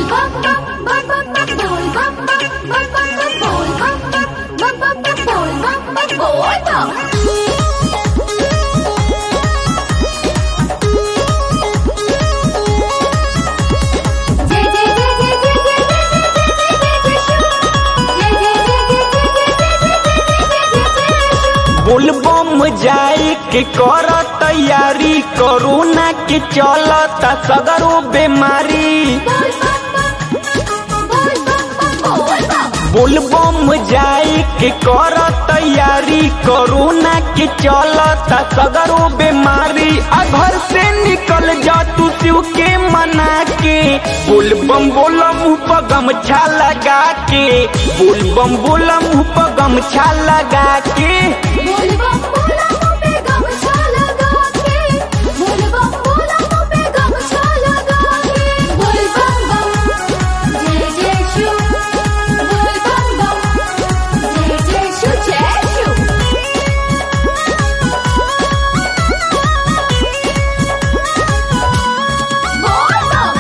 bum bum bum bum bum boy bum bum bum bum bum boy bum bum bum bum bum boy bum bum boy bum. Jay jay jay jay jay jay jay jay jay jay shoo. Jay jay jay jay jay jay jay jay jay jay jay shoo. बोलबम जाए के कर तैयारी corona के चलता सगरो बीमारी Boy bum bum boy bum bum boy bum. बोलबम जाए के कर तैयारी कोरोना के चलता सगरो बीमारी आ घर से निकल जा तू शिव के मना के बोलबम बोला मुँह पर गमछा लगा के बोलबम बोला मुँह पर गमछा लगा के बोल बम बोला मुँह पे गमछा लगा के बोल बम बोला मुँह पे गमछा लगा के बोल बम बम जय जय शू बोल बम बम जय जय शू जय शू बोल बम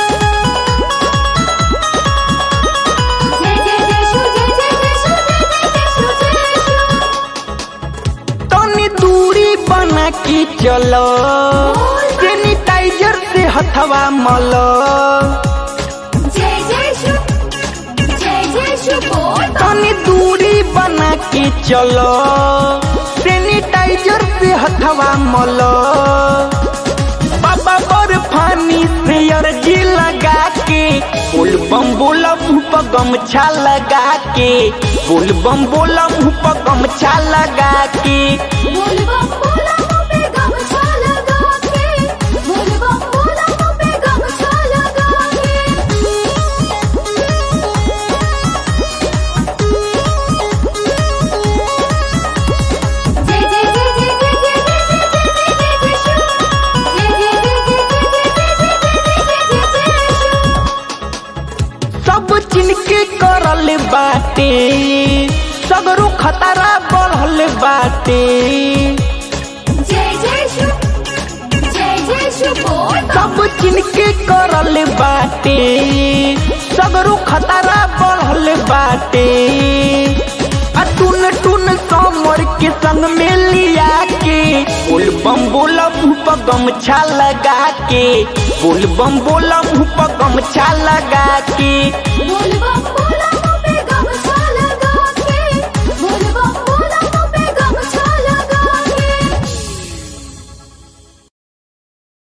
जय जय जय शू जय जय जय शू जय जय जय शू जय शू तनी दूरी बना के चलो सैनिटाइजर से हथवा मलो जय जय शू जय जय शू बोल बम तनी दूरी बना के चलो सैनिटाइजर से हथवा मलो बाबा बर्फानी से अर्जी लगा के बोल बम बोला मुँह पर गमछा लगा के बोल बम बोला मुँह पर गमछा लगा के बोल बम बोला मुँह पे गमछा लगा के बोल बम बोला मुँह पे गमछा लगा के जय जय जय जय जय जय जय जय जय जय शू जय जय जय जय जय जय जय जय जय शू सब चिन के करल बाटे सगरो खतरा बढ़ल बाटे जय जय शू जय जय शू बोल बम सब चिन के करल बाटे सगरो खतरा बढ़ल बाटे आ टून टून समर के संग में लिया के बोल बम बोला मुँह पर गमछा लगा के बोल बम बोला मुँह पर गमछा लगा के बोल बम बोला